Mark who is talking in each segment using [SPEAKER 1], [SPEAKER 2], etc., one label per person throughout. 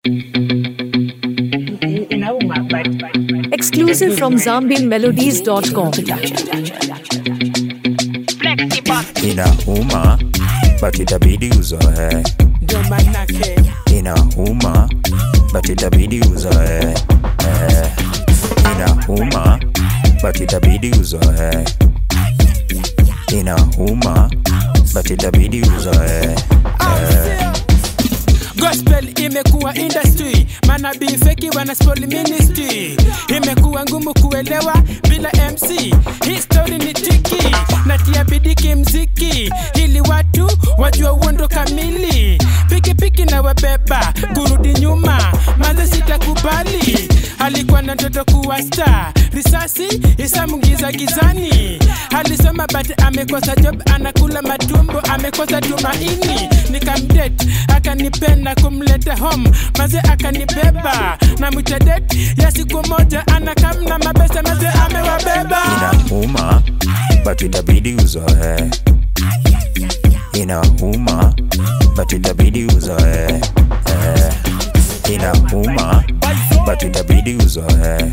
[SPEAKER 1] inauma but
[SPEAKER 2] Exclusive from ZambianMelodies.com.
[SPEAKER 3] inauma but itabidi uzoe
[SPEAKER 4] ndo manake
[SPEAKER 3] inauma but itabidi uzoe eh. inauma but itabidi uzoe inauma but itabidi uzoe eh.
[SPEAKER 4] gospel imekuwa industry manabii feki wana spoil ministry imekuwa ngumu kuelewa bila mc history ni tiki natia bidiki mziki ili watu wajua uondo kamili pikipiki na wabeba kurudi nyuma maze sitakubali alikuwa na ndoto kuwa star risasi isamungiza gizani alisoma but amekosa job anakula matumbo amekosa tumaini nikamdet akanipenda kumleta home maze akanibeba na mwitadet ya siku moja anakamna mabesa maze amewabeba
[SPEAKER 3] inauma but itabidi uzoe inauma but itabidi uzoe eh. inauma but itabidi uzoe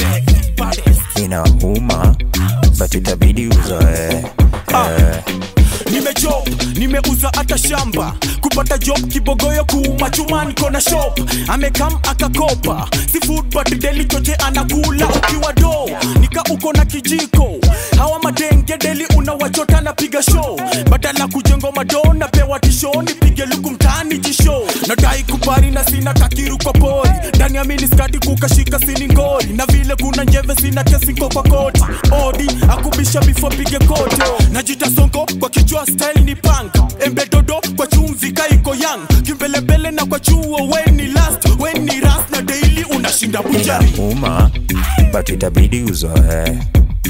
[SPEAKER 3] inauma but itabidi uzoe eh.
[SPEAKER 5] nimejob nimeuza hata shamba kupata job kibogoyo kuuma chuma niko na shop amekam akakopa si food but deli choche anakula ukiwa do nika uko na kijiko hawa madenge deli unawachota na piga show badala kujengo mado napewa tisho nipige luku mtaani jisho nadai kubari na sina kakiru kwa pori ndani ya miniskati kukashika sini ngori na vile kuna njeve sina kesinko kwa koti odi akubisha before pige kote najita sonko kwa kichwa style ni panga embedodo kwa chumvi kaiko yang kimbelembele na kwa chuo weni last weni ras na daily unashinda bujari
[SPEAKER 3] inauma but itabidi uzoe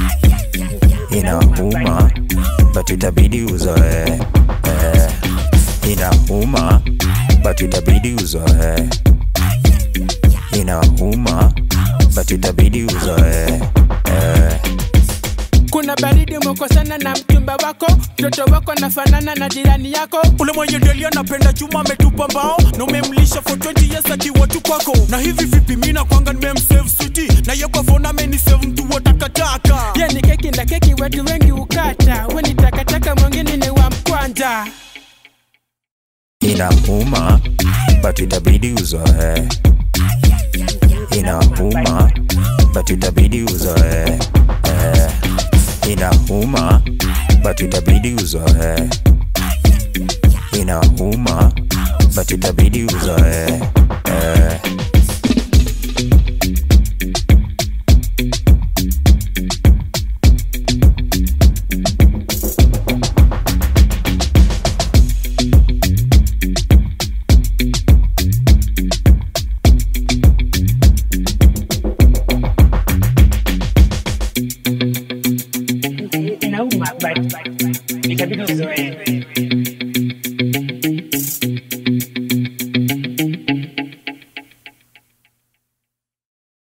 [SPEAKER 3] inauma but itabidi uzoe eh. inauma but itabidi uzoe inauma but itabidi uzoe eh.
[SPEAKER 4] kuna baridi umekosana na mchumba wako mtoto wako nafanana na jirani yako
[SPEAKER 5] ule mwenye deli anapenda chuma ametupa mbao na umemlisha for 20 years akiwa tu kwako na hivi vipi mina kwanga nimemsave switi na ye kwa phone amenisave mtu wa takataka
[SPEAKER 4] ye ni keki na keki watu wengi ukata we ni takataka mwingine ni wa mkwanja
[SPEAKER 3] inauma but itabidi uzoe inauma but itabidi uzoe eh. inauma but itabidi uzoe inauma but itabidi uzoe eh.
[SPEAKER 1] inauma but itabidi uzoee